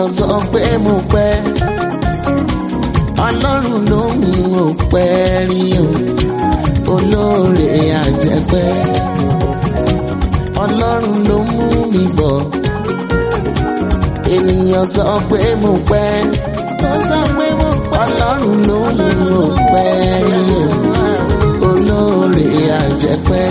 ènìyàn sọ pé mo pẹ́ ọlọ́run ló ń ò pẹ́ rí o olóore àjẹpẹ́ ọlọ́run ló mú mi bọ̀ ènìyàn sọ pé mo pẹ́ ó sọ pé mo pẹ́ ọlọ́run ló ń ò pẹ́ rí o olóore àjẹpẹ́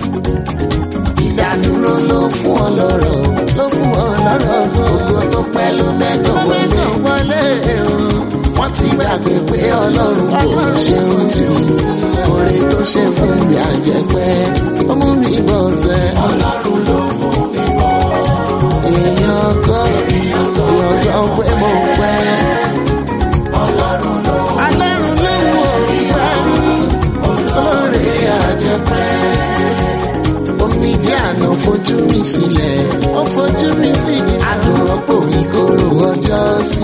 ìdádúró ló fún ọ lọ́rọ̀ ló fún ọ lọ́rọ̀ ògo tó pẹ́ ló mẹ́tọ̀ wọlé wọ́n ti gbàgbé pé ọlọ́run kò ṣe ohun tí oore tó ṣe fún mi àjẹpẹ́ ó mú mi bọ̀ sẹ́. ọlọ́run ló mú mi bọ̀. èèyàn kọ́ èèyàn sọ pé mo pẹ́. ọlọ́run ló ọlọ́run ló mú mi parí olóore àjẹpẹ́ omi jẹ́ àná fojú mi sílẹ̀ ó fojú mi sílẹ̀ àdùnrọ́pò ìkorò ọjọ́ sí